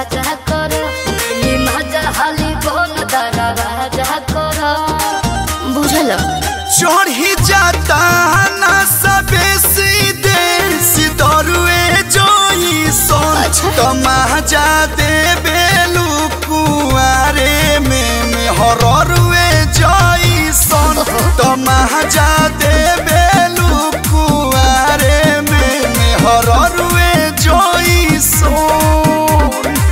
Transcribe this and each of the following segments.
राजा कर मिली मजा हाली बोल दरा राजा कर बुझल चढ़ी जाता ना सबे सीधे सिदरुए जोई सोन अच्छा। तमाजा दे बेलू कुआरे में में हररुए जोई सोन तमाजा दे बेलू कुआरे में में हररुए जोई सोन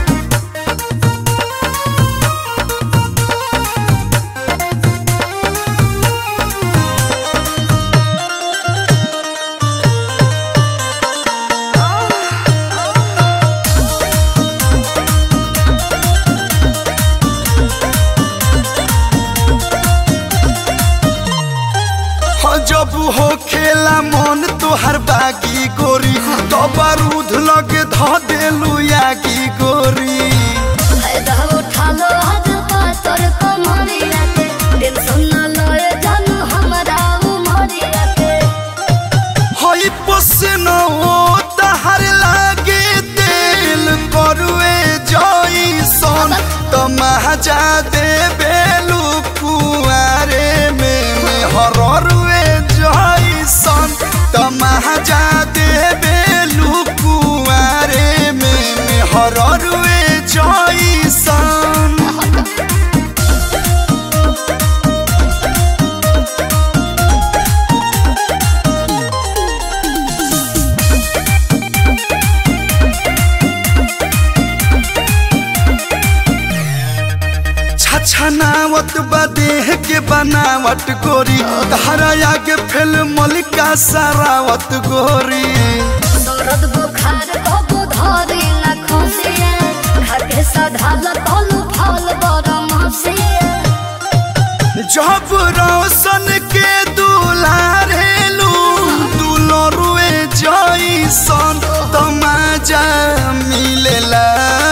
हो जब हो खेला मन तोहर बागी गोरी तो बारूद लगे ध देलू यागी गोरी फायदा उठा लो आज पातर कमरिया के टेंशन न लए जानू हमरा उमरिया के हई पसन ओ तहर लागे दिल करुए जई सन तमाजा दे बेलू कुआरे में में हररुए जई सन तमाजा दे बेलू कुआरे में में हररुए जई सन छछनावत बा देह के बनावट गोरी धारा आगे फेल मलिका सारावत गोरी दर्द बुखार कबू धरी न खुशिया खाके सधाल तलू फल बरम हसिया जब रोशन के दुलारेलू दुलरुए जैसन तमाजा मिलेला